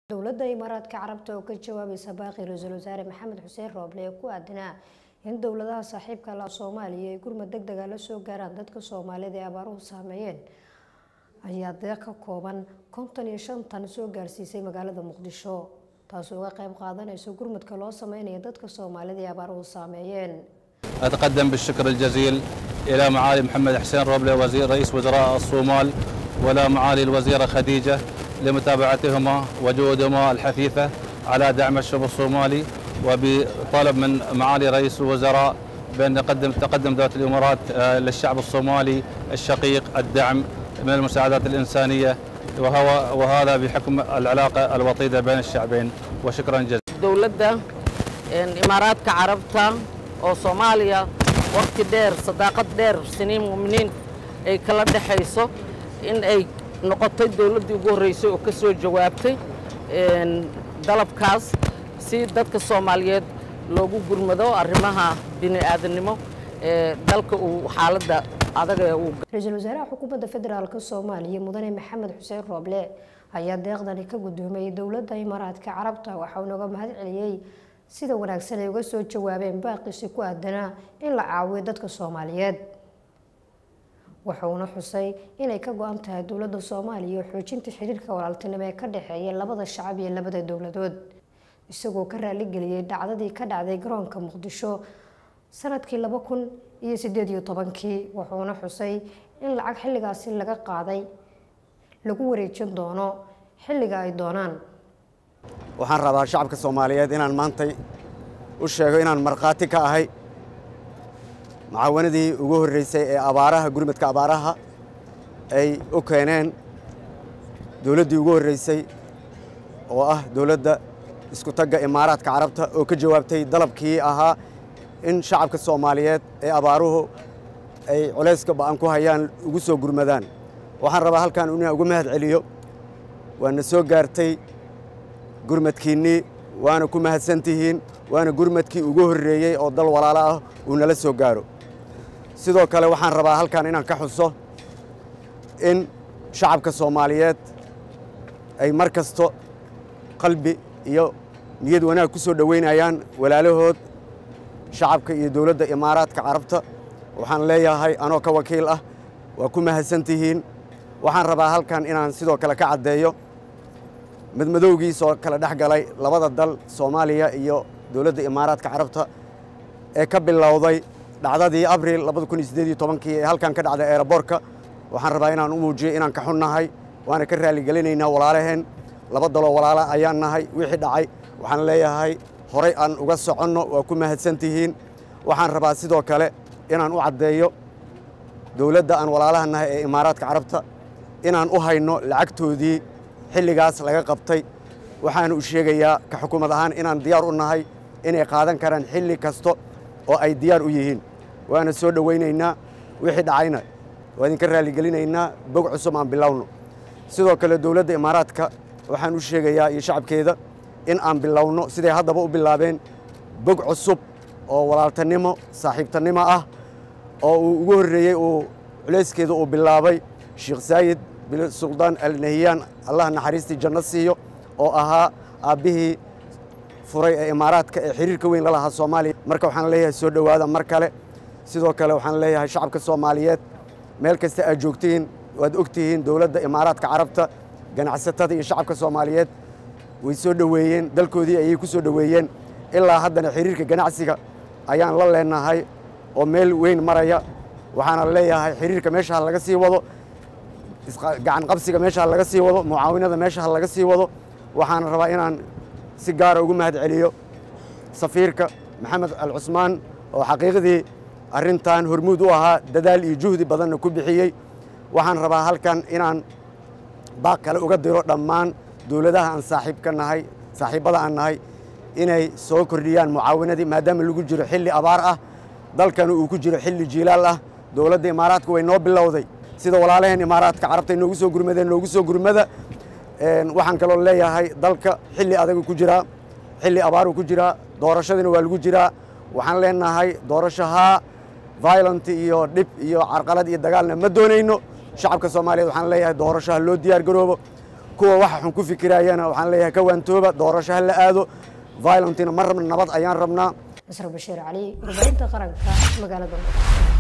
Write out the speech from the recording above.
dowladda imaaraadka carabta oo ka jawaabaysa baaqi ra-iisul wasaare maxamed xuseen rooble ee ku aadanaa in dowladaha saaxiibka la soomaaliya ay gurmad deg dega la soo gaaraan dadka soomaalida ee abaaruhu saameeyeen ayaa deeq ka kooban konton iyo shan tan soo gaarsiisay magaalada muqdisho taasoo uga qayb qaadanayso gurmadka loo sameynaya dadka soomaalida ee abaaruhu saameeyeen أتقدم بالشكر الجزيل إلى معالي محمد حسين روبلة وزير رئيس وزراء الصومال ولا معالي الوزيرة خديجة لمتابعتهما وجهودهما الحثيثة على دعم الشعب الصومالي وبطلب من معالي رئيس الوزراء بأن نقدم تقدم دولة الإمارات آه، للشعب الصومالي الشقيق الدعم من المساعدات الإنسانية وهو وهذا بحكم العلاقة الوطيدة بين الشعبين وشكرا جزيلا dowladda een, imaaraadka carabta oo soomaaliya waqti dheer sadaaqad dheer siniin muminiin ay kala dhexayso in ay noqotay dowladdii ugu horreysay oo ka soo jawaabtay een, dalabkaas si dadka soomaaliyeed loogu gurmado arrimaha bini aadamnimo ee dalka uu xaaladda adag ee uu ra-iisul wasaaraha xukuumadda federaalk soomaaliya mudane maxamed xuseen rooble ayaa deeqdani ka guddoomiyey dowladda imaaraadka carabta waxaa unaga mahad celiyey sida wanaagsan ay uga soo jawaabeen baaqiisi ku aadanaa in la caawiyo dadka soomaaliyeed wuxuuna xusay inay ka go-an tahay dowladda soomaaliya xoojinta xiriirka walaaltinimo ee ka dhexeeya labada shacab iyo labada dowladood isagoo ka raaligeliyey dhacdadii ka dhacday garoonka muqdisho sanadkii laba kun iyo sideed iyo tobankii wuxuuna xusay in lacag xilligaasi laga qaaday lagu wareejin doono xilliga ay doonaan waxaan rabaa shacabka soomaaliyeed inaan maantay u sheego inaan markhaati ka ahay mucaawanadii ugu horreysay ee abaaraha gurmadka abaaraha ay u keeneen dowladdii ugu horreysay oo ah dowladda isku tagga imaaraadka carabta oo ka jawaabtay dalabkii ahaa in shacabka soomaaliyeed ee abaaruhu ay culayska ba'an ku hayaan ugu soo gurmadaan waxaan rabaa halkan inaan uga mahad celiyo waana soo gaartay gurmadkiinnii waana ku mahadsan tihiin waana gurmadkii ugu horreeyey oo dal walaalo ah uu nala soo gaaro sidoo kale waxaan rabaa halkan inaan ka xuso in shacabka soomaaliyeed ay mar kasto qalbi iyo niyad wanaag ku soo dhoweynayaan walaalahood shacabka iyo dowladda imaaraadka carabta waxaan leeyahay anoo ka wakiil ah waa ku mahadsan tihiin waxaan rabaa halkan inaan sidoo kale ka caddeeyo madmadowgiisoo kala dhex galay labada dal soomaaliya iyo dowladda imaaraadka carabta ee ka bilowday dhacdadii abril labada kun iyo siddeed iyo tobankii ee halkan ka dhacday eeraboorka waxaan rabaa inaan u muujiyo inaan ka xunnahay waana ka raalligelinaynaa walaalaheen laba daloo walaala ayaan nahay wixii dhacay waxaan leeyahay horay aan uga soconno waa ku mahadsan tihiin waxaan rabaa sidoo kale inaan u caddeeyo dowladda aan walaalaha nahay ee imaaraadka carabta inaan u hayno lacagtoodii xilligaas laga qabtay waxaana u sheegayaa ka xukuumad ahaan inaan diyaar u nahay inay qaadan karaan xilli kasta oo ay diyaar u yihiin waana soo dhowaynaynaa wixii dhacayna waa idinka raalligelinaynaa bog cusub aan bilowno sidoo kale dowladda imaaraadka waxaan u sheegayaa iyo shacabkeeda in aan bilowno siday haddaba u bilaabeen bog cusub oo walaaltanimo saaxiibtannimo ah oo uu ugu horreeyey uu culayskeeda uu bilaabay sheekh saayid bin suldaan alnahiyaan allah naxariistii janno siiyo oo ahaa aabbihii furay ee imaaraadka ee xiriirka weyn la lahaa soomaaliya marka waxaan leeyahay soo dhowaada mar kale sidoo kale waxaan leeyahay shacabka soomaaliyeed meel kasta aad joogtihiin waad ogtihiin dowladda imaaraadka carabta ganacsatada iyo shacabka soomaaliyeed way soo dhoweeyeen dalkoodii ayay ku soo dhoweeyeen ilaa haddana xiriirka ganacsiga ayaan la leenahay oo meel weyn maraya waxaana leeyahay xiriirka meesha ha laga sii wado gacan qabsiga meesha ha laga sii wado mucaawinada meesha ha laga sii wado waxaana rabaa inaan si gaara ugu mahad celiyo safiirka maxamed al cusmaan oo xaqiiqdii arrintan hormuud u ahaa dadaal iyo juhdi badanna ku bixiyey waxaan rabaa halkan inaan baaq kale uga diro dhammaan dowladaha aan saaxiibka nahay saaxiibbada aan nahay inay soo kordhiyaan mucaawinadii maadaama lagu jiro xilli abaar ah dalkana uu ku jiro xilli jiilaal ah dowladda imaaraadka way noo bilowday sida walaalaheen imaaraadka carabta noogu soo gurmadeen noogu soo gurmada waxaan kaloo leeyahay dalka xilli adagu ku jiraa xilli abaaruu ku jiraa doorashadina waa lagu jiraa waxaan leenahay doorashahaa violent iyo dhib iyo carqalad iyo dagaalna ma doonayno shacabka soomaaliyeed waxaan leeyahay doorasho ha loo diyaar garoobo kuwa waxa xun ku fikirayana waxaan leeyahay ka waantooba doorasho ha la aado violentina ma rabna nabad ayaan rabnaa nasr bashiir cali warbaahinta qaranka magaalada